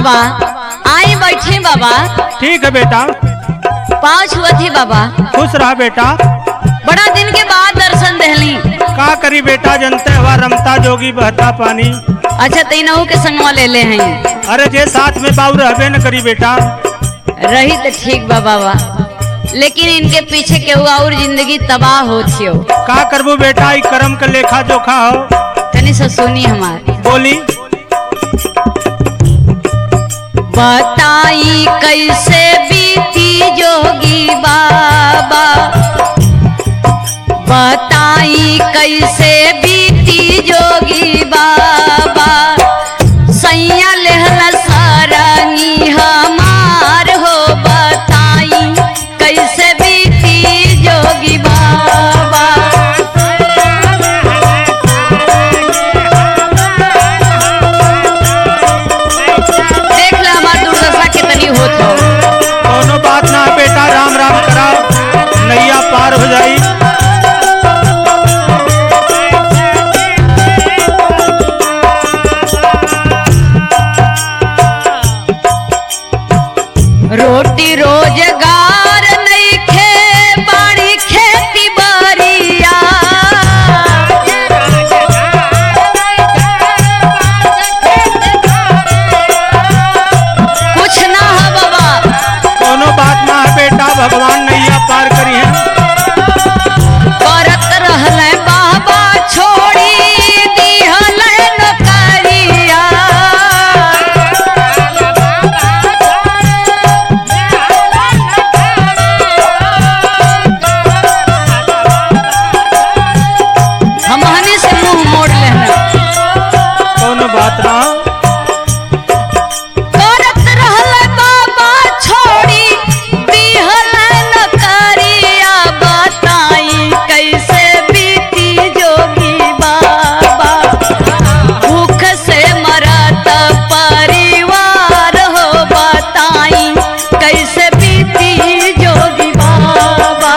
बाबा आई बैठे बाबा ठीक है बेटा पाँव छुअत ही बाबा खुश रहा बेटा बड़ा दिन के बाद दर्शन दहली का करी बेटा जनते हवा रमता जोगी बहता पानी अच्छा तीनों के संगवा ले ले हैं अरे जे साथ में बाबू रहबे न करी बेटा रही तो ठीक बा बाबा लेकिन इनके पीछे केहू और जिंदगी तबाह हो थियो का करबू बेटा ई कर्म का लेखा जोखा हो तनी से सुनी हमार बोली बताई कैसे बीती जोगी बाबा बताई कैसे बीती जोगी बाबा सैया लेहला सारंगी हमार हो बताई कैसे बीती जोगी बाबा देख ला हमार दुर्दशा कितनी होत हो कोनो बात ना है बेटा राम राम करा नैया पार हो जाई रोटी रोजगार नइखे बाड़ी खेती बारिया कुछ ना है बाबा कोनो बात ना है बेटा भगवान नैया पार करी है करत रहले बाबा छोड़ी दिहले नौकरिया हमहनी से मुंह मोड़ लेना कोनो बात ना करत रहले बाबा छोड़ी दिहले नौकरिया बताई कैसे बीती जोगी बाबा भूख से मरत परिवार हो बताई कैसे बीती जोगी बाबा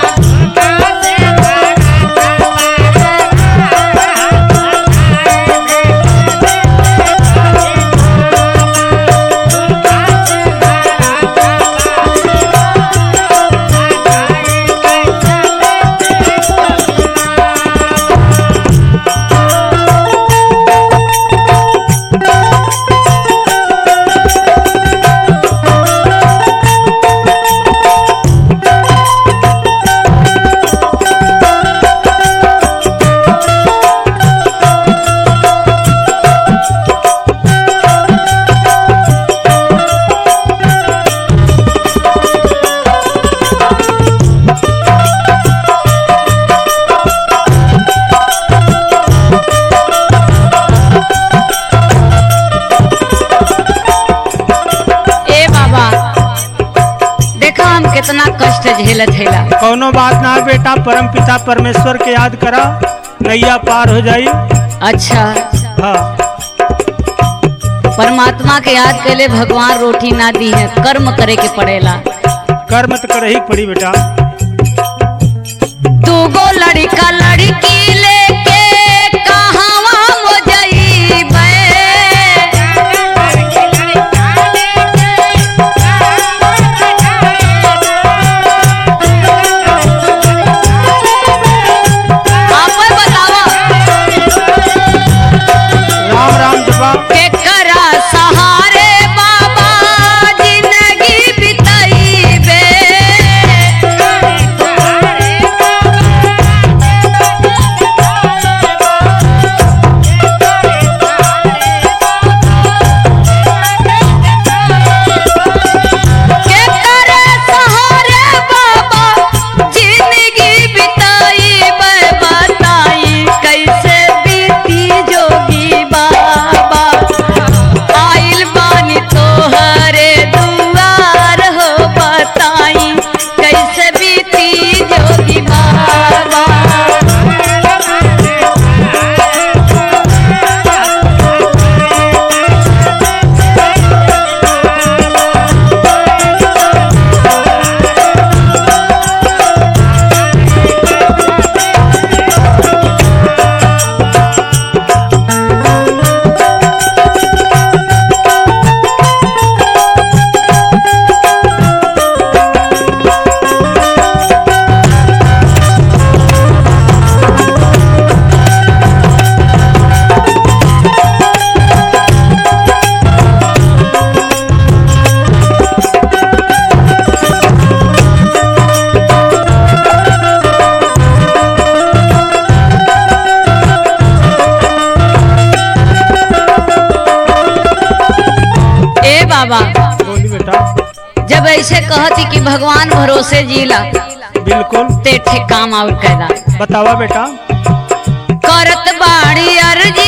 ए बाबा देखा हम कितना कष्ट झेलत हेला कोनो बात ना है बेटा परम पिता परमेश्वर के याद करा नैया पार हो जाई अच्छा हाँ परमात्मा के याद कैले भगवान रोटी ना दी है कर्म करे के पड़ेला कर्म तो कर ही पड़ी बेटा दूगो लड़का लड़की लेके कहवा मो जइबे आपे बतावा राम राम जपा केकरा सहारे बाबा जिंदगी बिताइबे कहती कि भगवान भरोसे जीला बिल्कुल ते ठे काम और कैदा बतावा बेटा करत बाड़ी अर्जी